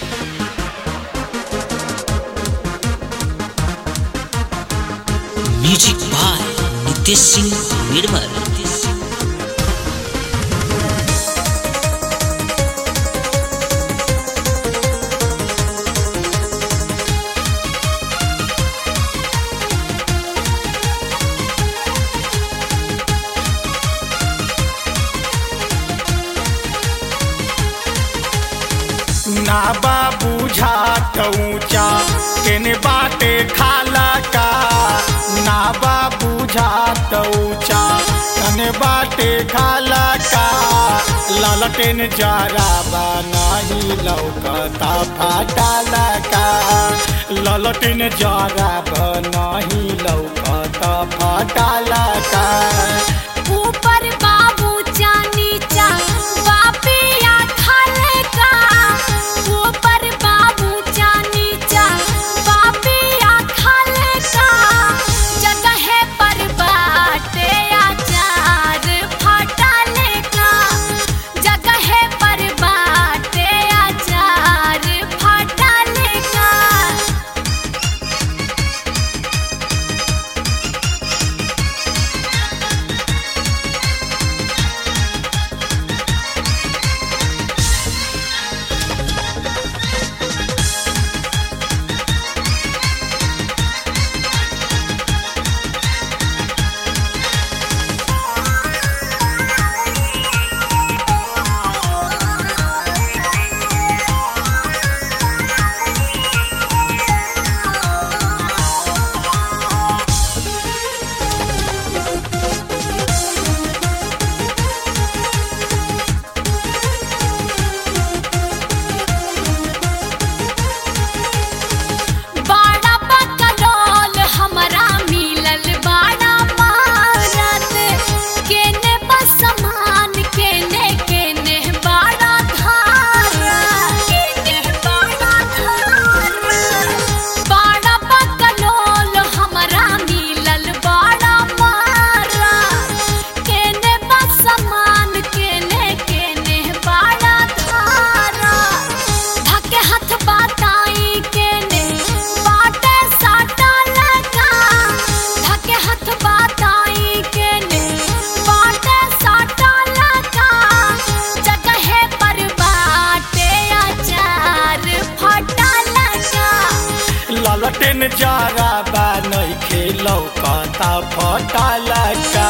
music by Nitesh Singh Nirmal ना बा बुझात ऊंचा केने बाटे खाला का ना बा बुझात ऊंचा कने बाटे खाला का ललटेन जरा बा नहीं लौकता फाटाला का ललटेन जरा बा नहीं लौकता फाटाला का ऊपर बाबू चा नीचा बापिया खाले का ऊपर बाबू चा नीचा बापिया खाले का जगह पर बाटे आचार फटाले का जगह पर बाटे आचार फटाले का बाड़ा बकलोल हमरा मिलल बाड़ा मारत केने बसमान केने केने बाड़ा धारा केने बाड़ा धारा बाड़ा बकलोल हमरा मिलल बाड़ा मारा केने बसमान केने केने बाड़ा धारा धके हाथ बाताई केने बाटे साटा लगा धके हाथ बाताई केने बाटे साटा लगा जगह पर बाटे आचार फटा लगा ललटेन जरा बा नहीं लौकता फटाला का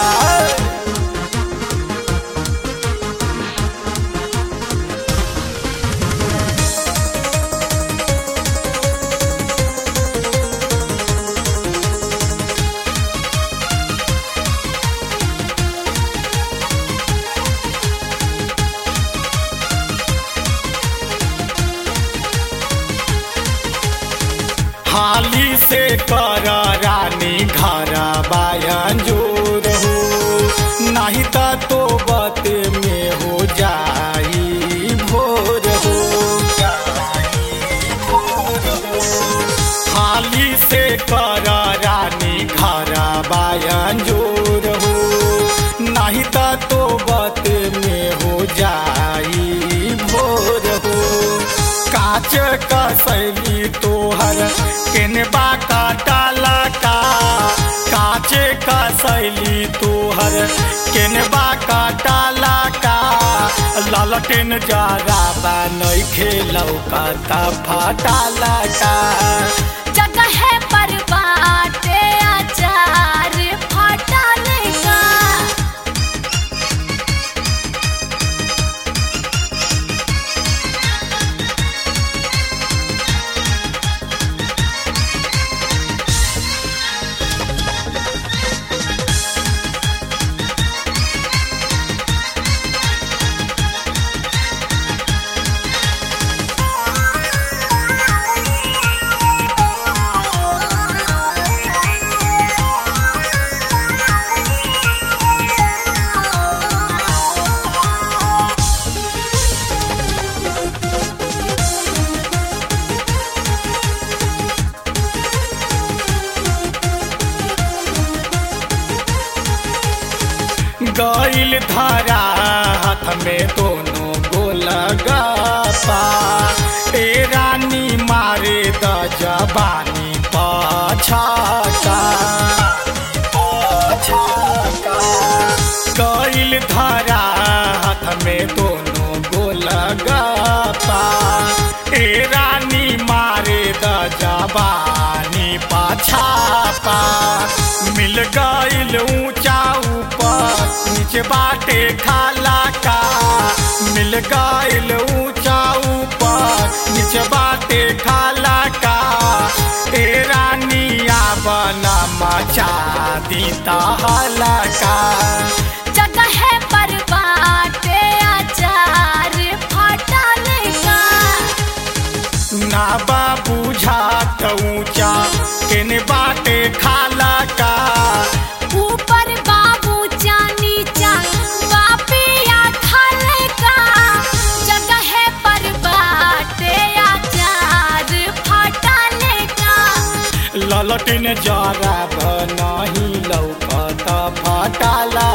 हाली से कर रानी घर बायन जोर हो नहीं तो तो बत में हो जाई भोर हो हाली से कर रानी घर बायन जोर हो नहीं तो तो बत में हो जाई भोर हो काच कसैली तोहर केनबा काटाला का काचे कसैली तोहर केनबा काटाला का ललटेन जरा बा नहीं खेलौ का फाटाला का जगह पर बाटे आचार फटा लगा गईल धारा हाथ में दोनों गोल गपा ए रानी जबानी पछाका कैल धरा हाथ में दोनों गोल गपा ए रानी मारे द जबानी पाछापा मिल गईल ऊंचा ऊपर नीचे बाटे खाला का मिल गईल ऊंचा ऊपर नीचे बाटे खाला का ए रानिया बना मचा दीता हलका जगह पर बाटे अचार फटल का ना बाबू झाट ऊंचा केने बाटे खाला का ऊपर बाबू चा नीचा बापिया खल का जगह पर बाटे अचार फटल का ललटिन जरा नहीं लौकत फटाला